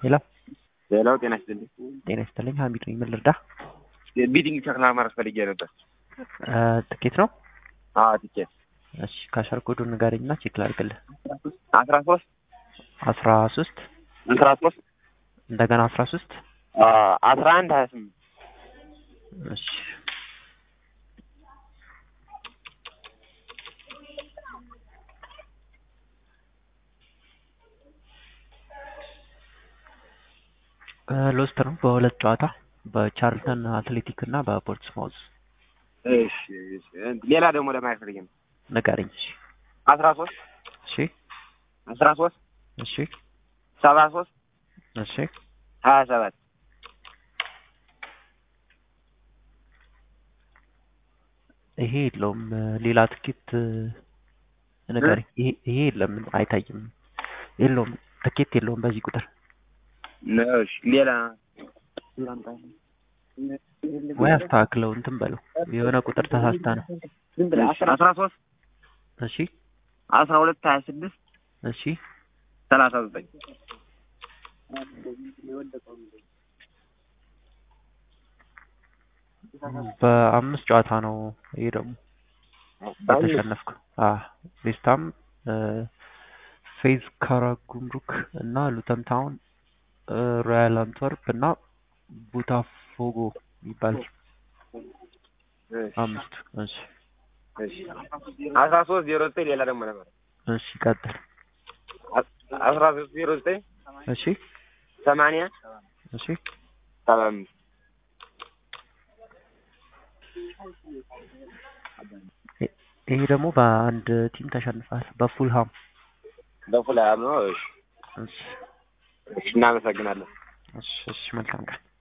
ሄሎ ሌላው ጤና ይስጥልኝ። ጤና ይስጥልኝ። ሀሚድ ነኝ። ምን ልርዳ? ቢቲንግ ቸክ ለማድረግ ፈልጌ ነበር። እ ትኬት ነው? አዎ ቲኬት እሺ ካሸር ኮዱን ንገረኝና ቼክ ላድርግልህ። አስራ ሶስት አስራ ሶስት አስራ ሶስት እንደገና አስራ ሶስት አስራ አንድ ሀያ ስምንት እሺ ሎስት ነው በሁለት ጨዋታ በቻርልተን አትሌቲክ እና በፖርትስማውዝ እሺ እሺ። ሌላ ደግሞ ለማየት ፈልጌ ነው። ንገረኝ። እሺ አስራ ሶስት እሺ አስራ ሶስት እሺ ሰባ ሶስት እሺ ሀያ ሰባት ይሄ የለውም። ሌላ ትኬት ንገረኝ። ይሄ ይሄ የለም፣ አይታይም። የለውም፣ ትኬት የለውም በዚህ ቁጥር ነው። እሺ ሌላ ወይ አስተካክለው እንትን በለው። የሆነ ቁጥር ተሳስታ ነው። አስራ ሶስት እሺ አስራ ሁለት ሀያ ስድስት እሺ ሰላሳ ዘጠኝ በአምስት ጨዋታ ነው። ይሄ ደግሞ የተሸነፍኩ ዌስትሃም፣ ፌዝ ካራጉምሩክ እና ሉተን ታውን፣ ሮያል አንትወርፕ እና ቡታፎጎ ይባላል። አምስት እሺ እሺ አስራ ሶስት ዜሮ ዘጠኝ ሌላ ደግሞ ነበር። እሺ ቀጥል። አስራ ሶስት ዜሮ ዘጠኝ እሺ ሰማንያ እሺ ሰባ አምስት ይሄ ደግሞ በአንድ ቲም ተሸንፏል፣ በፉልሃም በፉልሃም ነው። እሺ እሺ እሺ እናመሰግናለን። እሺ እሺ መልካም ቀን